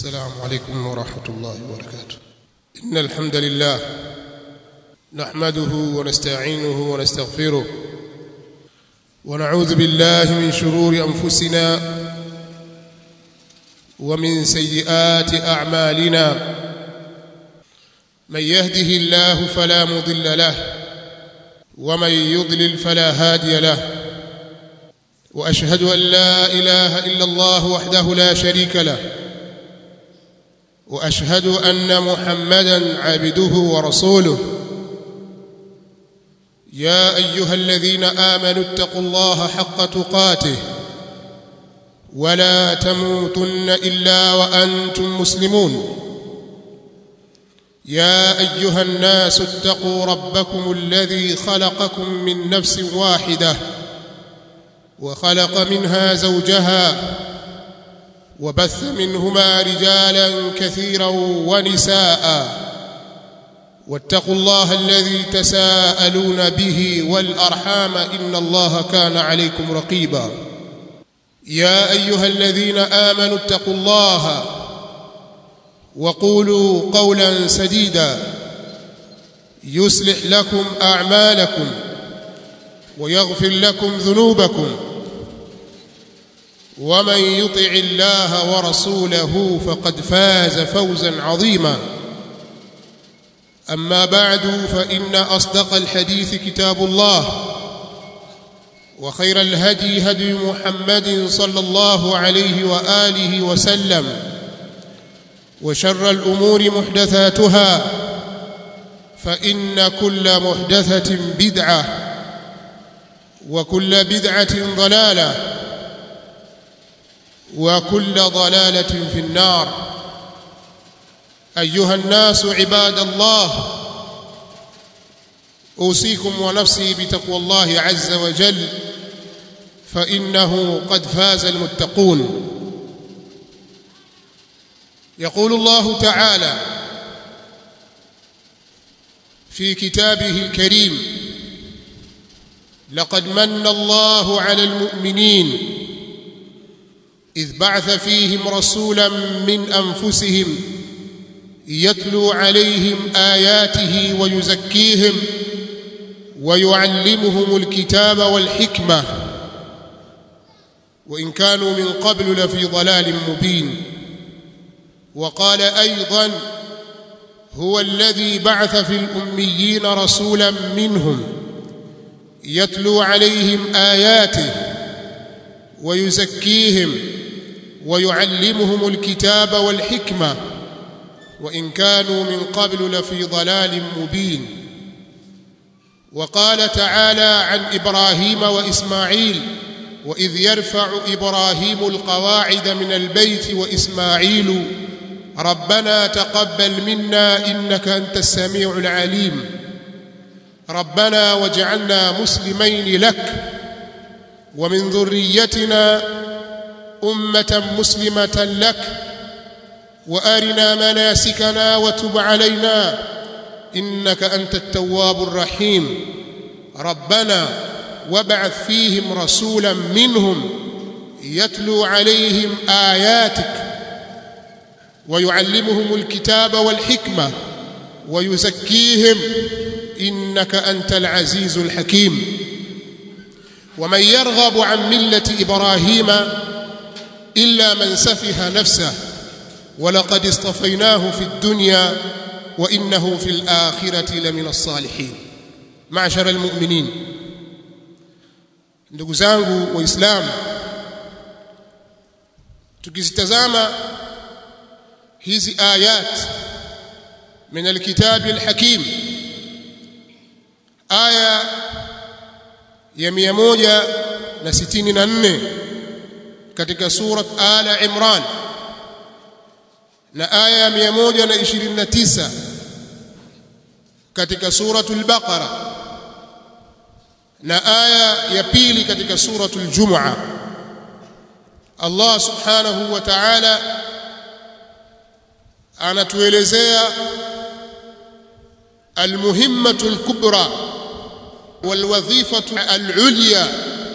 السلام عليكم ورحمة الله وبركاته إن الحمد لله نحمده ونستعينه ونستغفره ونعوذ بالله من شرور أنفسنا ومن سيئات أعمالنا من يهده الله فلا مضل له ومن يضلل فلا هادي له واشهد ان لا اله الا الله وحده لا شريك له واشهد ان محمدا عبده ورسوله يا ايها الذين امنوا اتقوا الله حق تقاته ولا تموتن الا وانتم مسلمون يا ايها الناس اتقوا ربكم الذي خلقكم من نفس واحده وخلق منها زوجها وبث منهما رجالا كثيرا ونساء واتقوا الله الذي تساءلون به والارحام ان الله كان عليكم رقيبا يا ايها الذين امنوا اتقوا الله وقولوا قولا سديدا يصلح لكم اعمالكم ويغفر لكم ذنوبكم ومن يطع الله ورسوله فقد فاز فوزا عظيما اما بعد فان اصدق الحديث كتاب الله وخير الهدي هدي محمد صلى الله عليه واله وسلم وشر الامور محدثاتها فان كل محدثه بدعه وكل بدعه ضلاله وكل ضلاله في النار ايها الناس عباد الله اوصيكم ونفسي بتقوى الله عز وجل فانه قد فاز المتقون يقول الله تعالى في كتابه الكريم لقد من الله على المؤمنين اذ بعث فيهم رسولا من انفسهم يتلو عليهم اياته ويزكيهم ويعلمهم الكتاب والحكمه وان كانوا من قبل لفي ضلال مبين وقال ايضا هو الذي بعث في الاميين رسولا منهم يتلو عليهم اياته ويزكيهم ويعلمهم الكتاب والحكمه وان كانوا من قبل لفي ضلال مبين وقال تعالى عن ابراهيم واسماعيل واذ يرفع ابراهيم القواعد من البيت واسماعيل ربنا تقبل منا انك انت السميع العليم ربنا واجعلنا مسلمين لك ومن ذريتنا امه مسلمه لك وارنا مناسكنا وتب علينا انك انت التواب الرحيم ربنا وابعث فيهم رسولا منهم يتلو عليهم اياتك ويعلمهم الكتاب والحكمه ويزكيهم انك انت العزيز الحكيم ومن يرغب عن مله ابراهيم الا من سفه نفسه ولقد اصطفيناه في الدنيا وانه في الاخره لمن الصالحين معشر المؤمنين ndugu zangu waislamu tukizitazama hizi ayat min alkitabi alhakim aya ya 164 katika surat ala imran na aya ya 129 katika suratul baqara na aya ya pili katika suratul jumu'a Allah subhanahu wa ta'ala anatuelezea almuhimmatu alkubra walwadhifatu alulya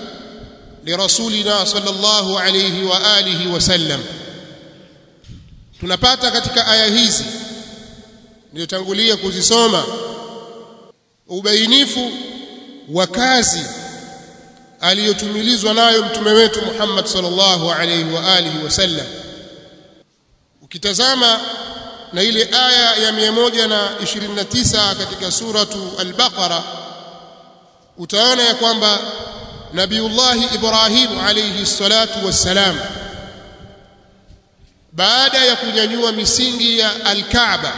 lirasulina sallallahu alayhi wa alihi wa sallam tunapata katika aya hizi niliyotangulia kuzisoma ubainifu wa kazi aliyotumilizwa nayo mtume wetu Muhammad sallallahu alaihi wa alihi wasallam ukitazama na ile aya ya 129 katika suratu al-Baqara utaona ya kwamba Nabiullahi Ibrahim alayhi salatu wassalam baada ya kunyanyua misingi ya al-Kaaba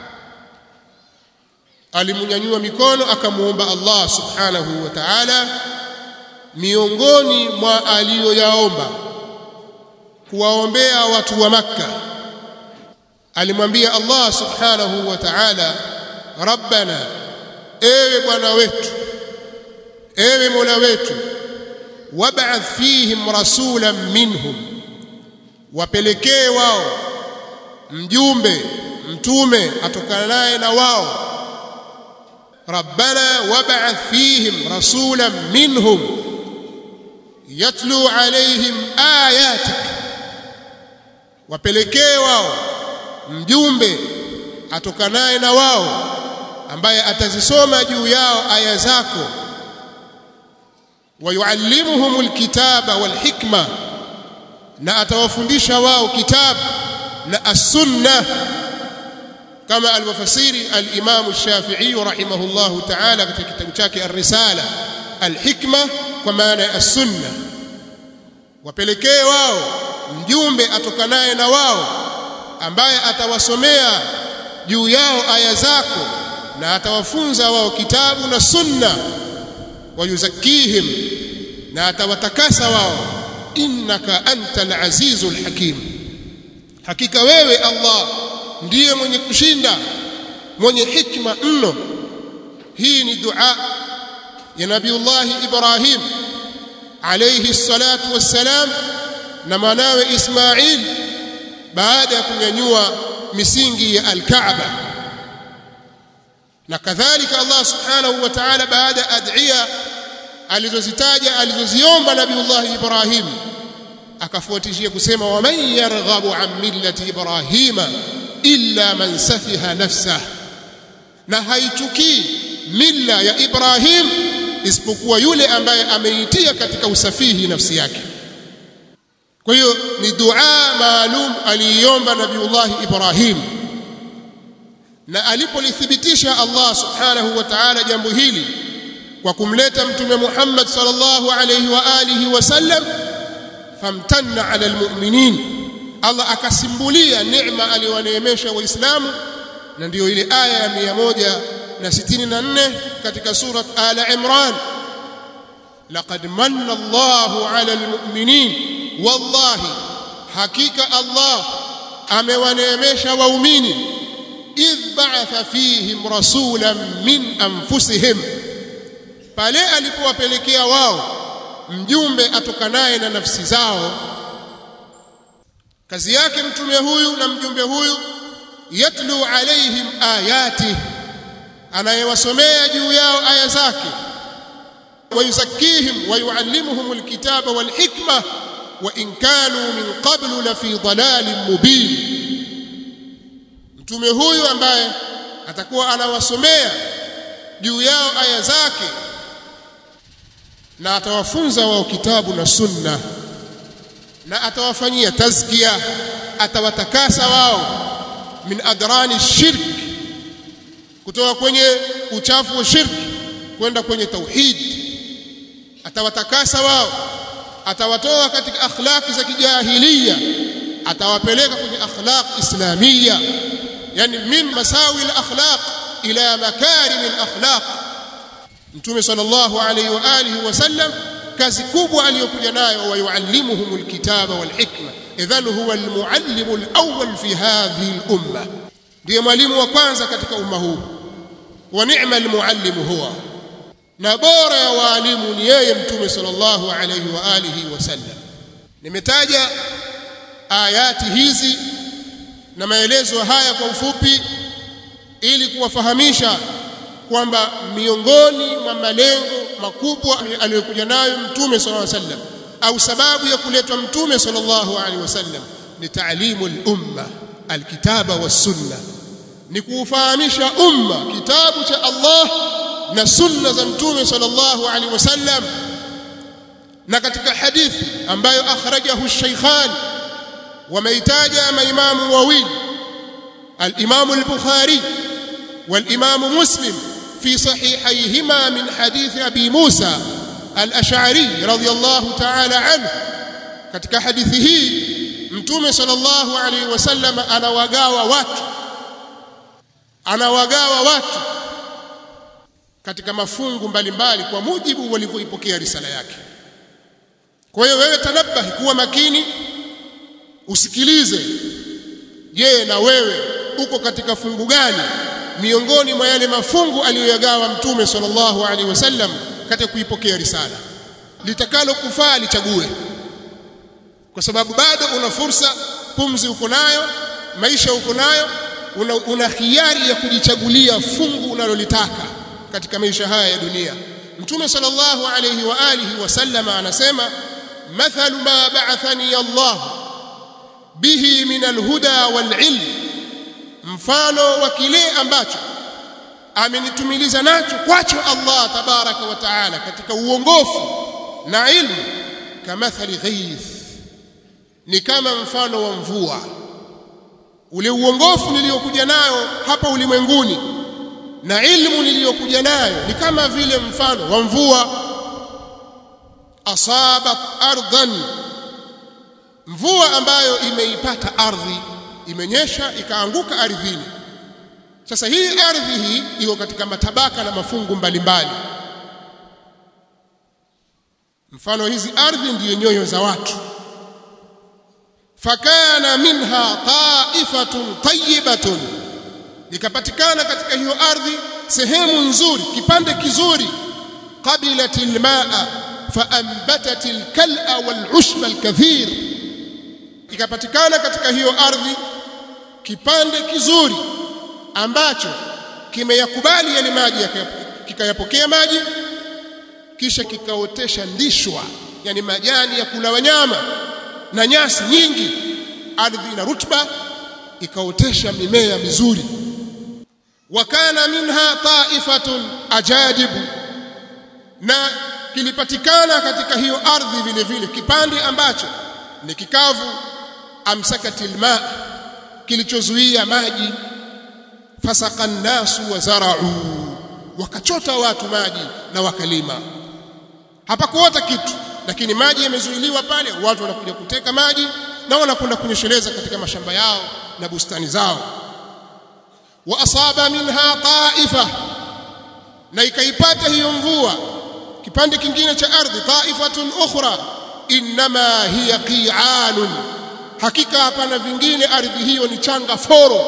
alimunyanyua mikono akamuomba Allah subhanahu wa ta'ala miongoni mwa aliyoyaomba kuwaombea watu wa Makka alimwambia Allah subhanahu wa ta'ala rabbana ewe bwana wetu ewe mola wetu wab'ath fihim rasulan minhum wapelekee wao mjumbe mtume atokana naye na wao rabbana wab'ath fihim rasulan minhum yatlu alaihim ayatik wapelekee wao mjumbe atokanaye na wao ambaye atazisoma juu yao aya zako wayuallimuhum alkitaba walhikma na atawafundisha wao kitabu na as-sunna kama alivyofasiri al-Imam Shafi'i rahimahullahu ta'ala katika kitabu chake ar-Risala al-hikma kwa maana ya as-sunna wapelekee wao mjumbe atokanaye na wao ambaye atawasomea juu yao aya zako na atawafunza wao kitabu na sunna wayuzakihim na atawatakasa wao innaka antal azizul hakim hakika wewe Allah ndiye mwenye kushinda mwenye hikma mno hii ni dua ya nabiullah Ibrahim alayhi salatu wassalam na mwanawe Ismail baada ya kunyanyua misingi ya al-Kaaba na kadhalika Allah subhanahu wa ta'ala baada ya adhiya alizozitaja alizoziomba nabiullah Ibrahim akafuatishia kusema waman yarghabu an millati ibrahima illa man safiha nafsah na haichukii milla ya Ibrahim isipokuwa yule ambaye ameitia katika usafihi nafsi yake kwa hiyo ni dua maalum aliiomba nabiullah Ibrahim na alipolithibitisha Allah subhanahu wa ta'ala jambo hili kwa kumleta mtume Muhammad sallallahu alayhi wa alihi wasallam famtanna ala almu'minin Allah akasimbulia neema aliyowaneemesha waislamu na ndiyo ile aya ya 164 katika surat ala imran laqad manna Allahu ala almu'minin wallahi hakika Allah amewaneemesha waumini idh ba'atha fihim rasulan min anfusihim pale alipowapelekea wao mjumbe atokanaye na nafsi zao kazi yake mtume huyu na mjumbe huyu yatlu alaihim ayati anayewasomea juu yao aya zake wayusakkihim wayuallimuhum alkitaba walhikma wa in kanu min qablu la fi dalalin mubin mtume huyu ambaye atakuwa anawasomea juu yao aya zake na atawafunza wao kitabu na sunna na atawafanyia tazkia atawatakasa wao min adrani shirk kutoka kwenye uchafu wa shirk kwenda kwenye tauhid atawatakasa wao atawatoa katika akhlaqi za kijahiliya atawapeleka kwenye akhlaq islamia yani min masawi al-akhlaq ila makarim al-akhlaq mtume sallallahu alayhi wa alihi wasallam kazi kubwa aliyokuja nayo wayuallimuhum alkitaba walhikma idhan huwa almuallimu alawwal fi hadhihi al-umma ndiye mwalimu wa kwanza katika umma huu wa ni'ma almuallimu huwa na bora ya waalimu ni yeye mtume sallallahu alayhi wa alihi wasallam nimetaja ayati hizi na maelezo haya kwa ufupi ili kuwafahamisha kwamba miongoni mwa malengo makubwa aliyokuja nayo mtume sallallahu alaihi wasallam au sababu ya kuletwa mtume sallallahu alaihi wasallam ni taalimu al-umma alkitaba wassunna ni kuufahamisha umma kitabu cha Allah na sunna za mtume sallallahu alaihi wasallam na katika hadithi ambayo akhrajahu shaykhan wameitaja maimamu wawili al-Imam al-Bukhari wal-Imam Muslim في صحيحيهما من حديث أبي موسى الأشعري رضي الله تعالى عنه katika hadithi hii mtume sallallahu alaihi wasallam anawagawa watu anawagawa watu katika mafungu mbalimbali kwa mujibu walivyoipokea risala yake kwa hiyo wewe tanabahi kuwa makini usikilize je na wewe uko katika fungu gani miongoni mwa yale mafungu aliyoyagawa mtume sallallahu alaihi wasallam katika kuipokea risala litakalo kufaa lichague kwa sababu bado una fursa pumzi uko nayo maisha uko nayo una, una hiari ya kujichagulia fungu unalolitaka katika maisha haya ya dunia mtume sallallahu alayhi wa alihi wasallam anasema mathalu ma ba'athani Allah bihi min alhuda walilm mfano wa kile ambacho amenitumiliza nacho kwacho Allah tabaraka wa taala katika uongofu na ilmu kamathali ghaith ni kama mfano wa mvua ule uongofu niliyokuja nayo hapa ulimwenguni na ilmu niliyokuja nayo ni kama vile mfano wa mvua asabat ardhan mvua ambayo imeipata ardhi imenyesha ikaanguka ardhini sasa hii ardhi hii iko katika matabaka na mafungu mbalimbali mfano hizi ardhi ndiyo nyoyo za watu fakana minha taifatun tayyibatun likapatikana katika hiyo ardhi sehemu nzuri kipande kizuri qabilat almaa faanbatat alkal'a walushba alkathir ikapatikana katika hiyo ardhi kipande kizuri ambacho kimeyakubali yale maji kikayapokea maji kisha kikaotesha ndishwa yani majani ya kula wanyama na nyasi nyingi ardhi ina rutba ikaotesha mimea mizuri wakana minha taifatun ajadibu na kilipatikana katika hiyo ardhi vile vile kipande ambacho ni kikavu amsakatil ma kilichozuia maji fasaka nnasu wa zarau wakachota watu maji na wakalima hapakuota kitu lakini maji yamezuiliwa pale watu wanakuja kuteka maji na wanakwenda kunyesheleza katika mashamba yao na bustani zao wa asaba minha taifa na ikaipata hiyo mvua kipande kingine cha ardhi taifatun ukhra inma hiya qi'anun hakika hapana vingine ardhi hiyo ni changa foro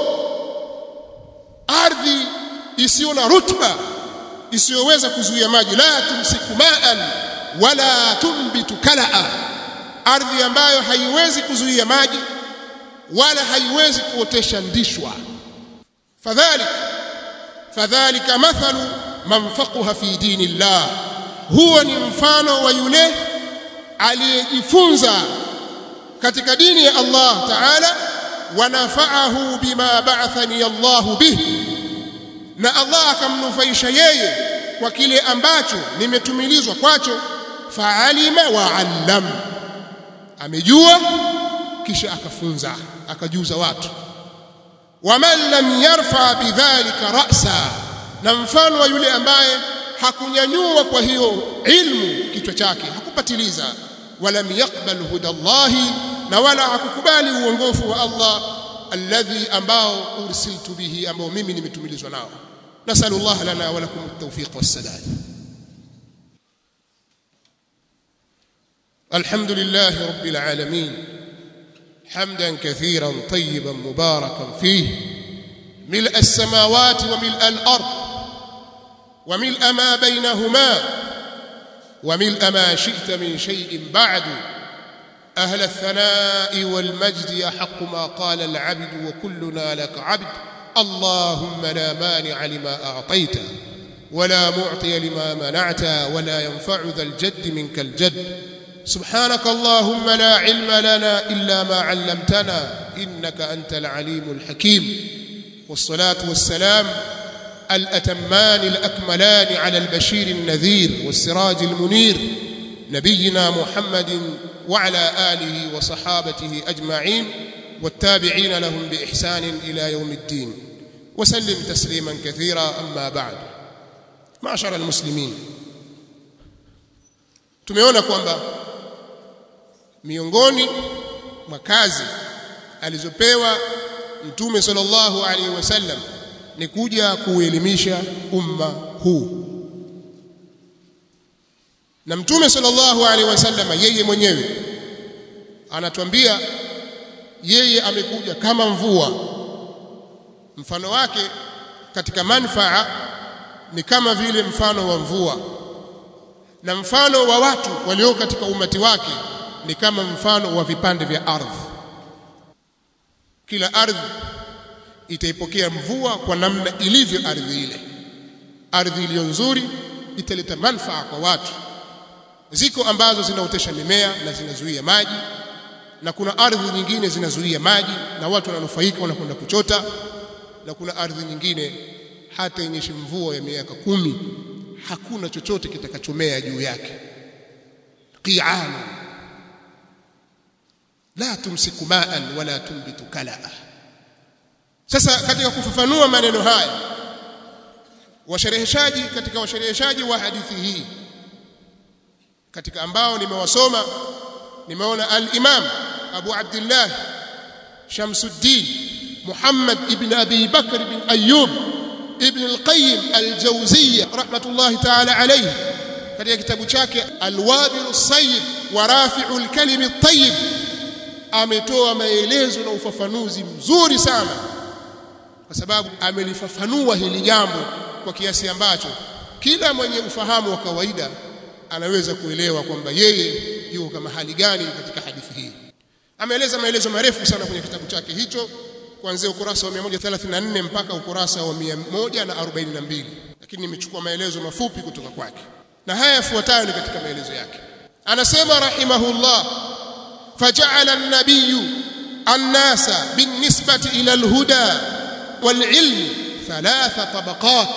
ardhi isiyo na rutba isiyoweza kuzuia maji la tumsiku ma'an wala tumbitu kalaa ardhi ambayo haiwezi kuzuia maji wala haiwezi kuotesha ndishwa fadhalik fadhalika mathalu man faqaha fi dinillah huwa ni mfano wa yule aliyejifunza katika dini ya Allah ta'ala wanafa'ahu bima ba'athani Allah bihi na Allah akamnufaisha yeye kwa kile ambacho nimetumilizwa kwacho fa'alima wa 'allam amejua kisha akafunza akajuza watu waman lam yarfa bidhalika ra'sa na mfano wa yule ambaye hakunyanyua kwa hiyo ilmu kichwa chake hakupatiliza walam yaqbal hudallahi na wala hakukubali uongofu wa Allah alladhi ambao ursiltu bihi ambao mimi nimetumilizwa nao nasallallahu lana wa lakum at-tawfiq was-sadad الحمد لله رب العالمين حمدا كثيرا طيبا مباركا فيه ملء السماوات وملء الارض وملء ما بينهما وملء ما شئت من شيء بعد اهل الثناء والمجد يحق ما قال العبد وكلنا لك عبد اللهم لا مانع لما اعطيت ولا معطي لما منعت ولا ينفع ذا الجد منك الجد سبحانك اللهم لا علم لنا إلا ما علمتنا إنك أنت العليم الحكيم والصلاة والسلام الأتمان الأكملان على البشير النذير والسراج المنير نبينا محمد وعلى آله وصحابته أجمعين والتابعين لهم بإحسان إلى يوم الدين وسلم تسليما كثيرا أما بعد معشر المسلمين tumeona kwamba miongoni mwa kazi alizopewa mtume sallallahu alaihi wasallam ni kuja kuelimisha umma huu na mtume sallallahu alaihi wasallam yeye mwenyewe anatuambia yeye amekuja kama mvua mfano wake katika manfaa ni kama vile mfano wa mvua na mfano wa watu walio katika umati wake ni kama mfano wa vipande vya ardhi kila ardhi itaipokea mvua kwa namna ilivyo ardhi ile ardhi iliyo nzuri italeta manfaa kwa watu ziko ambazo zinaotesha mimea na zinazuia maji na kuna ardhi nyingine zinazuia maji na watu wananufaika wanakwenda kuchota na kuna ardhi nyingine hata yenyeshe mvua ya miaka kumi hakuna chochote kitakachomea juu yake qi'an la tumsiku ma'an wala tumbitu kalaa sasa katika kufafanua maneno haya washereheshaji katika washereheshaji wa hadithi hii katika ambao nimewasoma nimeona al-Imam Abu Abdullah Shamsuddin Muhammad ibn Abi Bakr ibn Ayyub ibn al-Qayyim al-Jawziyya rahmatullahi ta'ala alayhi katika kitabu chake Al-Wabil as-Sayyib wa Rafi'u al-Kalim at-Tayyib ametoa maelezo na ufafanuzi mzuri sana kwa sababu amelifafanua hili jambo kwa kiasi ambacho kila mwenye ufahamu wa kawaida anaweza kuelewa kwamba yeye yuko kama hali gani katika hadithi hii ameeleza maelezo marefu sana kwenye kitabu chake hicho kuanzia ukurasa wa 134 mpaka ukurasa wa 142 lakini nimechukua maelezo mafupi kutoka kwake na haya yafuatayo ni katika maelezo yake anasema rahimahullah faja'ala an-nabiy an-nasa bin-nisbati ila al-huda wal-ilm thalatha tabaqat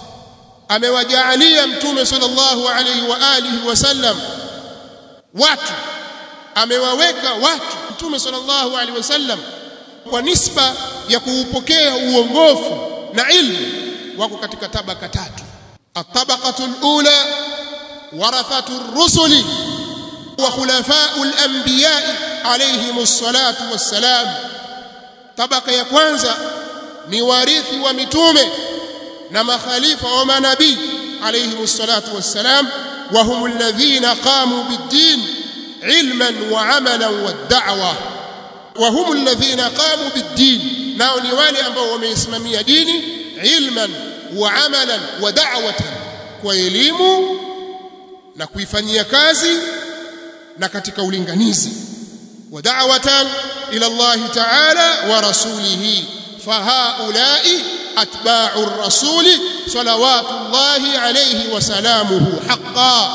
amewajaalia mtume sallallahu alayhi wa alihi wasallam watu amewaweka watu mtume sallallahu alaihi wasallam kwa nisba ya kuupokea uongofu na ilmu wako katika tabaka tatu at-tabaqatu al-ula warathatu ar-rusuli wa khulafa'u al-anbiya alayhim as-salatu was-salam tabaka ya kwanza ni warithi wa mitume na makhalifa wa manabii alayhim as-salatu was-salam wa hum alladhina qamu bid-din ilman wa amalan wad-da'wa wa hum alladhina qamu bid-din nao ni wale ambao wameisimamia dini ilman wa amalan wa da'watan kwa elimu na kuifanyia kazi na katika ulinganizi wa da'watan ila Allah ta'ala wa rasulihi fahaulai atba'u ar-rasuli salawatullahi alayhi wa salamuhu haqqan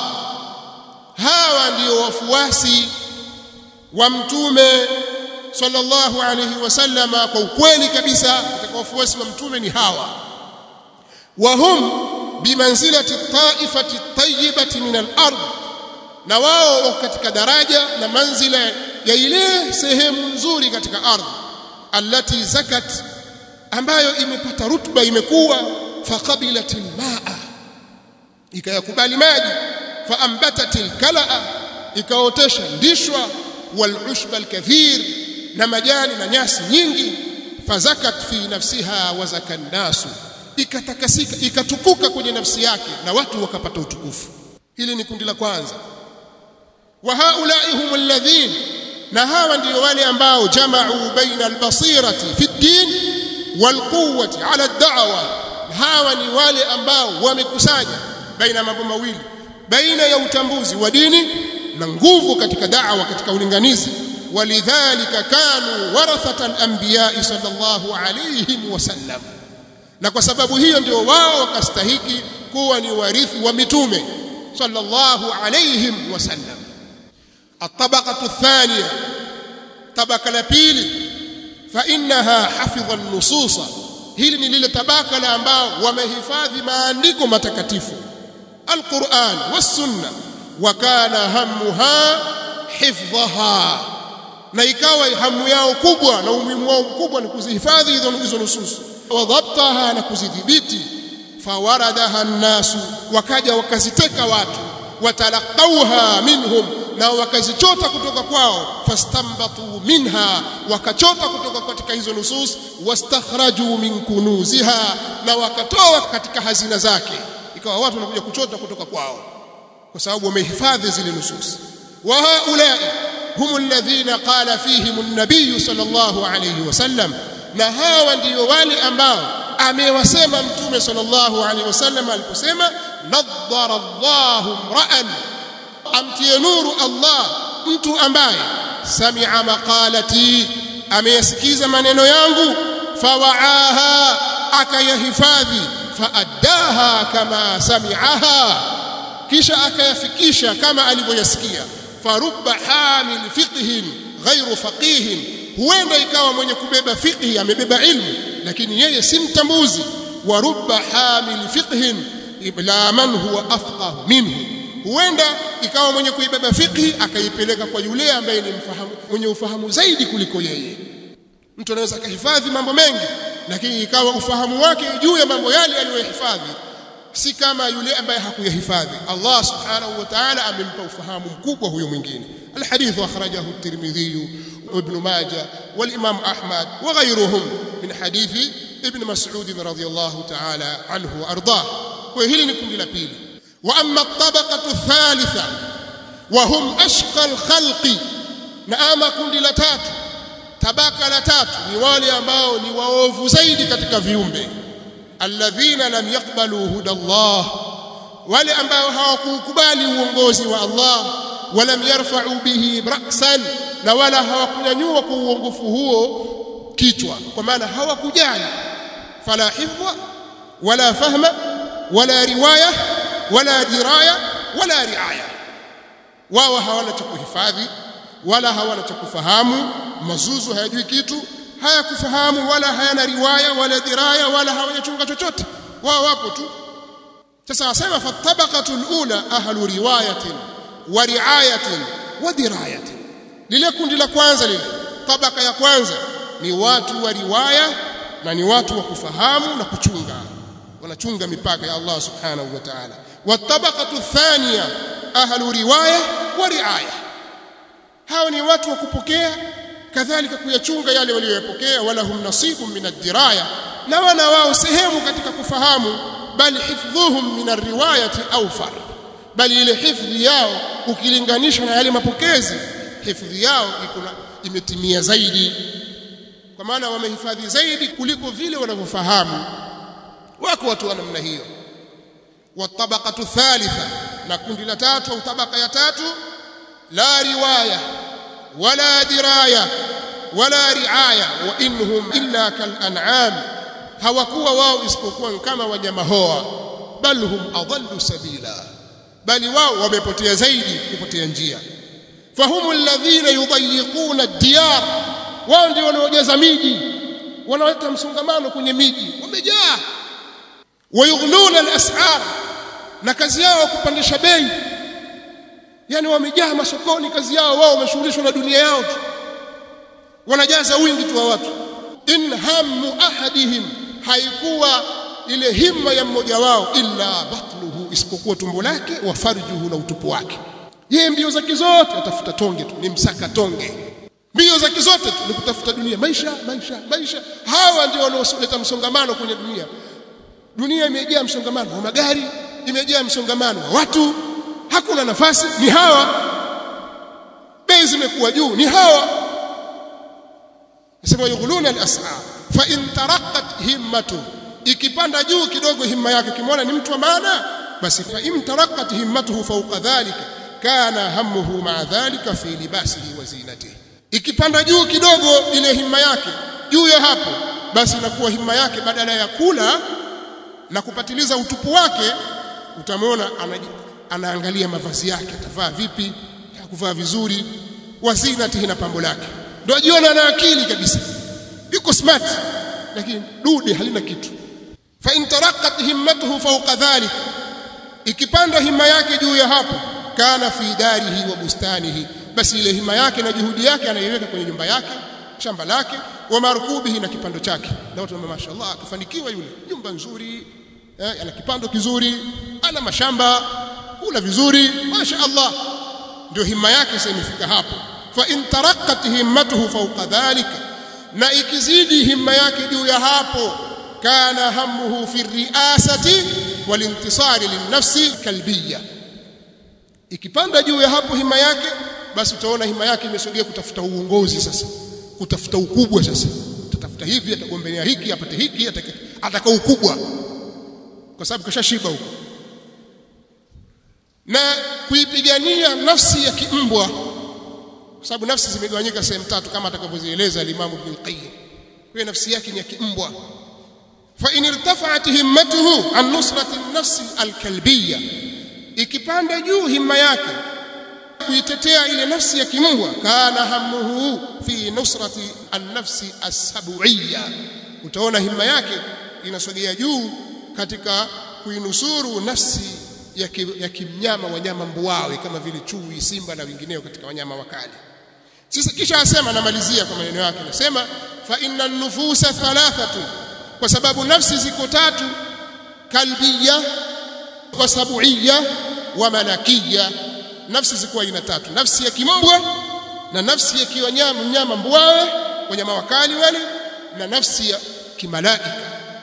hawa ndio wafuasi wa mtume sallallahu alayhi wasallama kwa ukweli kabisa katika wafuasi wa mtume ni hawa wa hum bimanzilati taifati tayyibati min al-ard na wao katika daraja na manzila ya ile sehemu nzuri katika ardhi allati zakat ambayo imepata rutba imekuwa faqabilatil maa ikayakubali maji faambatatil kalaa ikaotesha ndishwa wal ushba alkathir na majani na nyasi nyingi fazakat fi nafsiha wa zakan nasu ikatakasika ikatukuka kwenye nafsi yake na watu wakapata utukufu hili ni kundi la kwanza wa haulai hum alladhin na hawa ndio wale ambao jama'u baina albasirati fi din walquwwati ala ad-da'wa hawa ni wale ambao wamekusanya baina mambo mawili baina ya utambuzi wa dini na nguvu katika da'wa katika ulinganizi walidhalika kanu warathata al-anbiya sallallahu alayhi wasallam na kwa sababu hiyo ndio wao wakastahiki kuwa ni warithi wa mitume sallallahu alayhi wasallam الطبقة الثانية طبقة لبيل فإنها حفظ النصوص hili ni lile tabaka la ambao wamehifadhi maandiko matakatifu alquran wassunna wa kana hammuha hifdhaha na ikawa hamu yao kubwa na umuhimu wao mkubwa ni kuzihifadhi hizo hizo nusus wa dhabtaha na kuzidhibiti fawaradaha nnasu wakaja wakaziteka watu watalaqauha minhum na wakazichota kutoka kwao fastambatu minha wakachota kutoka katika hizo nusus wastakhraju min kunuziha na wakatoa katika hazina zake ikawa watu wanakuja kuchota kutoka kwao kwa sababu wamehifadhi zile nusus wa haulai hum alladhina qala fihim an-nabiy sallallahu alayhi wasallam na hawa ndio wale ambao amewasema mtume sallallahu alayhi wasallam aliposema nadhara Allahu ra'an amtie nuru Allah mtu ambaye sami'a maqalati ameyasikiza maneno yangu fawaaha akayahifadhi faaddaha kama sami'aha kisha akayafikisha kama alivyoyasikia farubba hamil fiqhin ghairu faqihin huenda ikawa mwenye kubeba fiqhi amebeba ilmu lakini yeye si mtambuzi wa rubba hamil fiqhin ila man huwa afqah minhu huenda ikawa mwenye kuibeba fiqhi akaipeleka kwa yule ambaye ni mfahamu mwenye ufahamu zaidi kuliko yeye mtu anaweza kuhifadhi mambo mengi lakini ikawa ufahamu wake juu ya mambo yale aliyohifadhi si kama yule ambaye hakuyahifadhi Allah subhanahu wa ta'ala amempa ufahamu mkubwa huyo mwingine الحديث أخرجه الترمذي وابن ماجه والإمام أحمد وغيرهم من حديث ابن مسعود رضي الله تعالى عنه وأرضاه وهل نكون لبيل وأما الطبقة الثالثة وهم أشقى الخلق نأما كند لتات tabaka la tatu ni wale ambao ni waovu zaidi katika viumbe alladhina lam yaqbalu huda Allah wale ambao hawakukubali uongozi wa Allah walam yarfa'u bihi ra'san na wala hawakunyanyua kwa uongofu huo kichwa kwa maana hawakujali fala hifdha wala fahma wala riwaya wala diraya wala riaya wao hawana cha kuhifadhi wala hawana cha kufahamu mazuzu hayajui kitu hayakufahamu wala hayana riwaya wala diraya wala hawajachunga chochote wao wapo tu sasa wasema fatabaqatu alula ahlu riwayatin wa riayatin wa dirayatin lile kundi la kwanza lile tabaka ya kwanza ni watu wa riwaya na ni watu wa kufahamu na kuchunga wanachunga mipaka ya Allah subhanahu wa ta'ala watabaqatu thaniya ahlu riwaya wa riaya hao ni watu wa kupokea kadhalika kuyachunga yale walioyapokea wala hum nasibun min ad-diraya na wana wao sehemu katika kufahamu bali hifdhuhum min ar-riwayati awfar bali ile hifdhi yao ukilinganisha na yale mapokezi hifdhi yao iko imetimia zaidi kwa maana wamehifadhi zaidi kuliko vile wanavyofahamu wako watu wa namna hiyo watabaqatu thalitha na kundi la tatu au tabaka ya tatu la riwaya wala diraya wala riaya wa inhum illa kal an'am hawakuwa wao isipokuwa kama wanyama hoa bal hum adallu sabila bali wao wamepotea zaidi kupotea njia fahum alladhina yudayiquna ad-diyar wao ndio wanaojaza miji wanaleta msongamano kwenye miji wamejaa wayughluna al-as'ar na kazi yao kupandisha bei yani wamejaa masokoni kazi yao wao wameshughulishwa na dunia yao tu wanajaza wingi tu wa watu in hammu ahadihim haikuwa ile himma ya mmoja wao illa batnuhu isipokuwa tumbo lake wa farjuhu na utupu wake yeye mbio zake zote atafuta tonge tu ni msaka tonge mbio zake zote tu ni kutafuta dunia maisha maisha maisha hawa ndio wanaoleta msongamano kwenye dunia dunia imejaa msongamano wa magari imejaa msongamano wa watu hakuna nafasi ni hawa bei zimekuwa juu ni hawa nasema yughuluna al-as'ar fa in taraqqat himmatu ikipanda juu kidogo himma yake kimwona ni mtu wa maana basi fa in taraqqat himmatuhu fawqa dhalika kana hammuhu ma'a dhalika fi libasihi wa zinatihi ikipanda juu kidogo ile himma yake juu ya hapo basi inakuwa himma yake badala ya kula na kupatiliza utupu wake utamwona anaangalia mavazi yake atavaa vipi kuvaa vizuri wazinatihi na pambo lake ndio ajiona ana akili kabisa yuko smart lakini dude halina kitu fa in taraqat himmatuhu fawqa dhalik ikipanda himma yake juu ya hapo kana fi darihi wa bustanihi basi ile hima yake na juhudi yake anaiweka kwenye nyumba yake shamba lake wa markubihi na kipando chake na watu wanasema mashaallah akifanikiwa yule nyumba nzuri eh, ana kipando kizuri ana mashamba kula vizuri mashaallah ndio himma yake sasa imefika hapo fa in taraqqat himmatuhu fawqa dhalika na ikizidi himma yake juu ya hapo kana hamuhu fi riasati walintisari linnafsi kalbiyya ikipanda juu ya hapo hima yake basi utaona hima yake imesogea kutafuta uongozi sasa kutafuta ukubwa sasa atatafuta hivi atagombea hiki apate hiki ataka, ataka ukubwa kwa sababu kashashiba huko na kuipigania nafsi ya kimbwa kwa sababu nafsi zimegawanyika sehemu tatu kama atakavyozieleza al-Imam Ibn Qayyim kwa nafsi yake ni ya kimbwa fa in irtafa'at himmatuhu an nusrati an-nafs al-kalbiyya ikipanda juu himma yake kuitetea ile nafsi ya kimbwa kana hamuhu fi nusrati an-nafsi as-sab'iyya utaona himma yake inasogea juu katika kuinusuru nafsi ya, ki, ya kimnyama wanyama mbuawe kama vile chui simba na wengineo katika wanyama wakali sasa kisha asema anamalizia kwa maneno yake anasema fa inna nufusa thalathatu kwa sababu nafsi ziko tatu kalbiyya wa sabuiyya wa malakiyya nafsi ziko aina tatu nafsi ya kimbwa na nafsi ya kiwanyama mnyama mbuawe wanyama wakali wale na nafsi ya kimalaika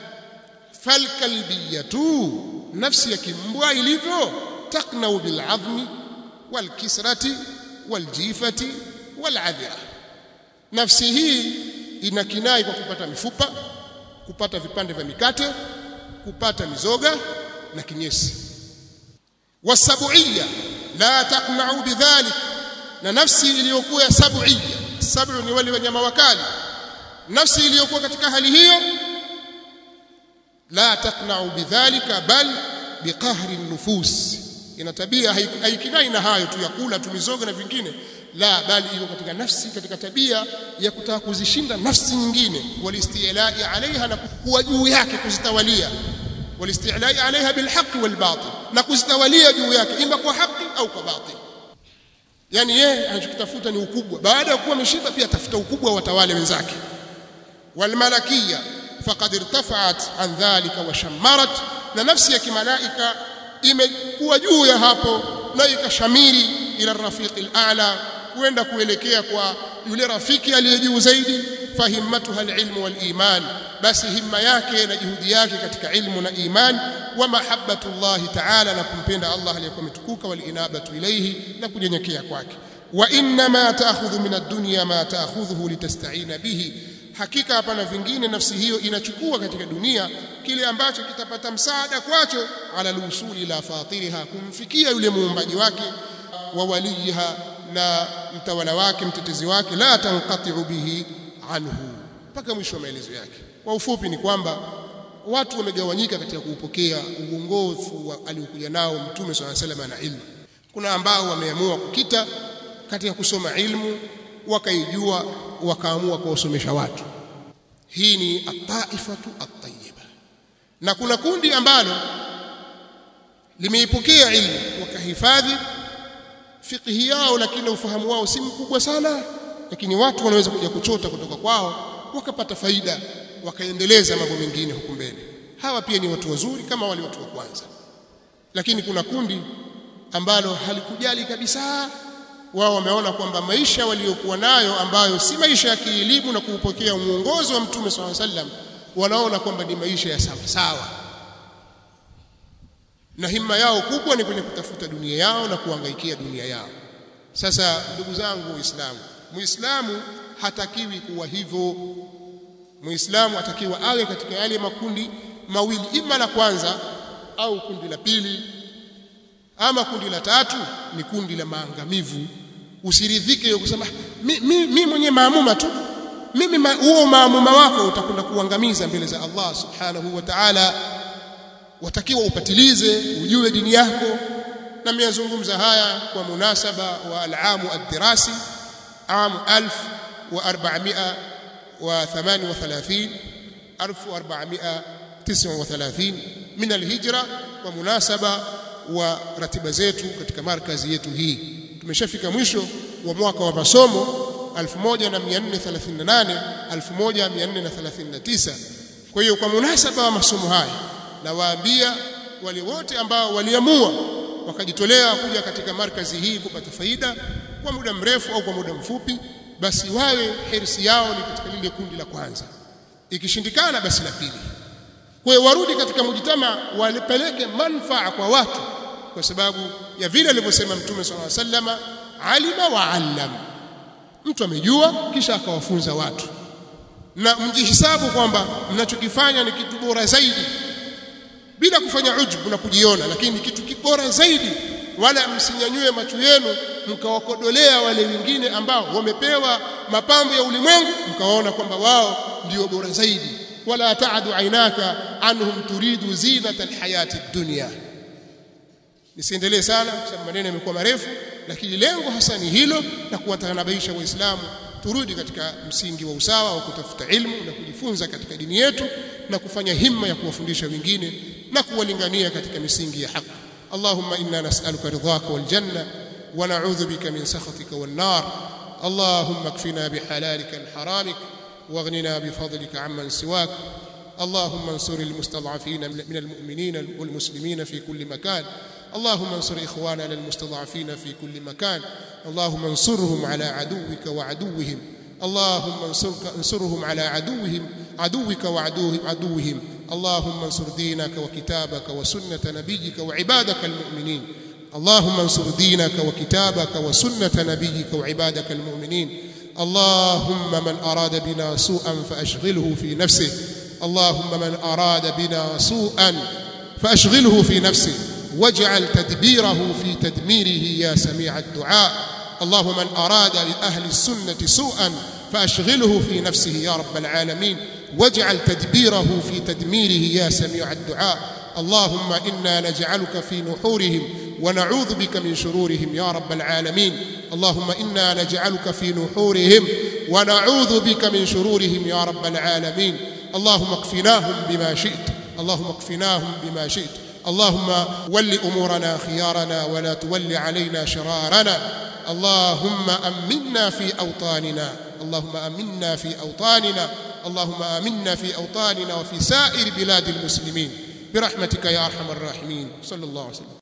falkalbiyatu nafsi ya kimbwa ilivyo taknau bil'azmi walkisrati waljifati waladhira nafsi hii ina kinai kwa kupata mifupa kupata vipande vya mikate kupata mizoga na kinyesi wasabuia la taknau bidhalik na nafsi iliyokuwa ya sabuia sabu ni wale wanyama wakali nafsi iliyokuwa katika hali hiyo la taknau bidhalika bal biqahri nufus ina tabia haikinai na hayo tu ya kula tu mizoga na vingine la bali iko katika nafsi katika tabia ya kutaka kuzishinda nafsi nyingine walistilai alaiha na kuwa juu yake kuzitawalia walistilai alaiha bilhaqi walbatil na kuzitawalia juu yake ima kwa haki au kwa batil yani yeye anachokitafuta ni ukubwa baada ya kuwa ameshiba pia atafuta ukubwa wa watawale wenzake walmalakia faqad irtafa'at an dhalika wa shammarat na nafsi ya kimalaika imekuwa juu ya hapo na ikashamiri ila rafiqil a'la kwenda kuelekea kwa yule rafiki aliye juu zaidi fahimmatuha alilmu waliman basi himma yake na juhudi yake katika ilmu na iman wa mahabbatullahi ta'ala na kumpenda Allah aliyekuwa mtukuka walinabatu ilayhi na kunyenyekea kwake wa inna ma ta'khudhu min ad-dunya ma ta'khudhuhu litasta'ina bihi hakika hapana vingine nafsi hiyo inachukua katika dunia kile ambacho kitapata msaada kwacho ala lusuli la fatiriha kumfikia yule muumbaji wake wa waliha na mtawala wake mtetezi wake la tanqati'u bihi anhu mpaka mwisho wa maelezo yake kwa ufupi ni kwamba watu wamegawanyika katika kuupokea uongofu aliokuja nao mtume swalla sallam na ilmu kuna ambao wameamua kukita katika kusoma ilmu wakaijua wakaamua kuwasomesha watu hii ni at-taifatu at-tayyiba na kuna kundi ambalo limeipokea ilmu wakahifadhi fiqhi yao lakini ufahamu wao si mkubwa sana lakini watu wanaweza kuja kuchota kutoka kwao wakapata faida wakaendeleza mambo mengine huku mbele hawa pia ni watu wazuri kama wale watu wa kwanza lakini kuna kundi ambalo halikujali kabisa wao wameona kwamba maisha waliokuwa nayo ambayo si maisha ya kielimu na kuupokea mwongozo wa mtume swalla sallam wanaona kwamba ni maisha ya sawa sawa na himma yao kubwa ni kwenye kutafuta dunia yao na kuangaikia dunia yao sasa ndugu zangu waislamu muislamu hatakiwi kuwa hivyo muislamu atakiwa awe katika yale makundi mawili ima la kwanza au kundi la pili ama kundi la tatu ni kundi la maangamivu usiridhike kusema mi, mi, mi mwenye maamuma tu mimi huo ma, maamuma wako utakwenda kuangamiza mbele za Allah subhanahu wa ta'ala watakiwa upatilize ujue dini yako na nimeyazungumza haya kwa munasaba wa al-amu ad-dirasi amu 1438 1439 min al-hijra kwa munasaba wa ratiba zetu katika markazi yetu hii tumeshafika mwisho wa mwaka wa masomo 1438 1439 kwa hiyo kwa munasaba wa masomo haya nawaambia wale wote ambao waliamua wakajitolea kuja katika markazi hii kupata faida kwa muda mrefu au kwa muda mfupi basi wawe hirsi yao ni katika lile kundi la kwanza ikishindikana basi la pili kwa hiyo warudi katika mujitama walipeleke manfaa kwa watu kwa sababu ya vile alivyosema mtume swalla sallama alima wa allam mtu amejua kisha akawafunza watu na mjihisabu kwamba mnachokifanya ni kitu bora zaidi bila kufanya ujbu na kujiona lakini ni kitu kibora zaidi wala msinyanyue macho yenu mkawakodolea wale wengine ambao wamepewa mapambo ya ulimwengu mkawaona kwamba wao ndio bora zaidi wala taadu ainaka anhum turidu zinata alhayati dunya nisiendelee sana kwa sababu maneno yamekuwa marefu lakini lengo hasa ni hilo na kuwatanabaisha waislamu turudi katika msingi wa usawa wa kutafuta ilmu na kujifunza katika dini yetu na kufanya himma ya kuwafundisha wengine na kuwalingania katika misingi ya haki اللهم إنا نسألك رضاك والجنة ونعوذ بك من سخطك والنار اللهم اكفنا بحلالك عن حرامك واغننا بفضلك عمن سواك اللهم انصر المستضعفين من المؤمنين والمسلمين في كل مكان اللهم انصر إخواننا المستضعفين في كل مكان اللهم انصرهم على عدوك وعدوهم اللهم انصرك انصرهم على عدوهم عدوك وعدوهم عدوهم اللهم انصر دينك وكتابك وسنة نبيك وعبادك المؤمنين اللهم انصر دينك وكتابك وسنة نبيك وعبادك المؤمنين اللهم من أراد بنا سوءا فأشغله في نفسه اللهم من أراد بنا سوءا فأشغله في نفسه واجعل تدبيره في تدميره يا سميع الدعاء اللهم من أراد لأهل السنة سوءا فأشغله في نفسه يا رب العالمين واجعل تدبيره في تدميره يا سميع الدعاء اللهم إنا نجعلك في نحورهم ونعوذ بك من شرورهم يا رب العالمين اللهم إنا نجعلك في نحورهم ونعوذ بك من شرورهم يا رب العالمين اللهم اكفناهم بما شئت اللهم اكفناهم بما شئت اللهم ول أمورنا خيارنا ولا تول علينا شرارنا اللهم أمنا في أوطاننا اللهم أمنا في أوطاننا اللهم آمنا في أوطاننا وفي سائر بلاد المسلمين برحمتك يا أرحم الراحمين صلى الله عليه وسلم